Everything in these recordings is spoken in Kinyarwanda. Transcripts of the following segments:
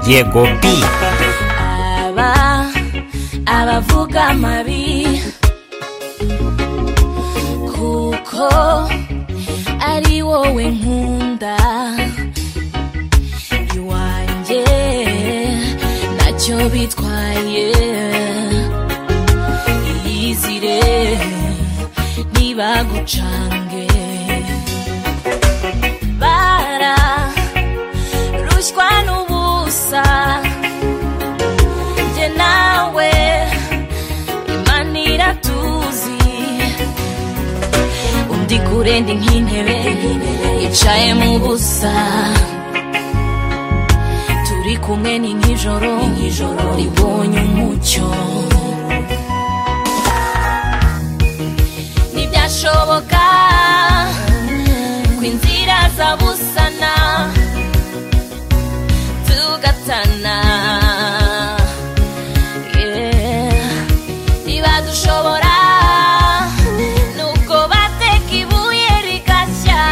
yego bi aba abavuga amabi kuko ari wowe nkunda iwanjye ntacyo bitwaye iyizire ntibagucange bara rushywa n'ubusa njye nawe imana iratuzi undi kure ndi nk'intebe yicaye mu busa turi kumwe ni nk'ijoro ribonye umucyo ntibyashoboka ko inzira zabusana tugatana Yeah. ntibadushobora nubwo bateka ibuye rigashya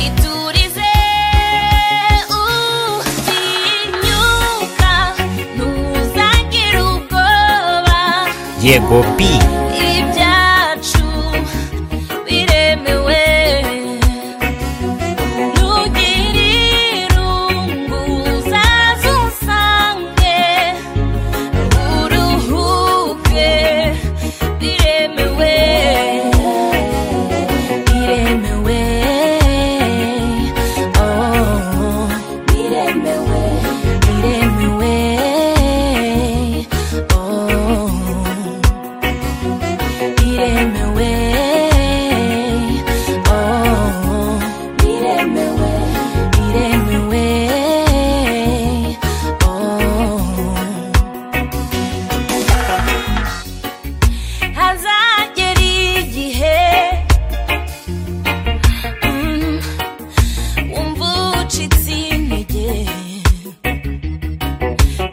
iturize utinyuka ntuzagire ubwoba yego bi ibyacu biremewe ntugire irungu uzaze usange uruhuke biremewe biremewe oh biremewe biremewe oh biremewe oh biremewe biremewe oh hazagera igihe mm, wumva ucitse intege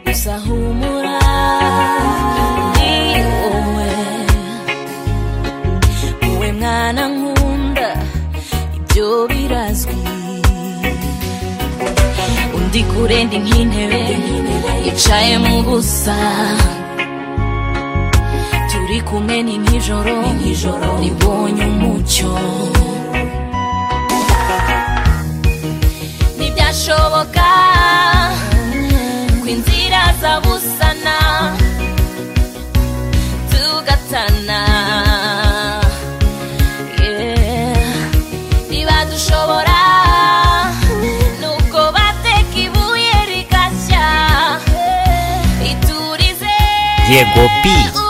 gusa humura ni wowe wowe mwana nkunda ibyo birazwi undi kure ndi nk'intebe yicaye mu busa turi kumwe ni nk'ijoro ribonye umucyo ntibyashoboka ko inzira zabusana tugatana Yeah. ntibadushobora nubwo bateka ibuye rigashya iturize yego bi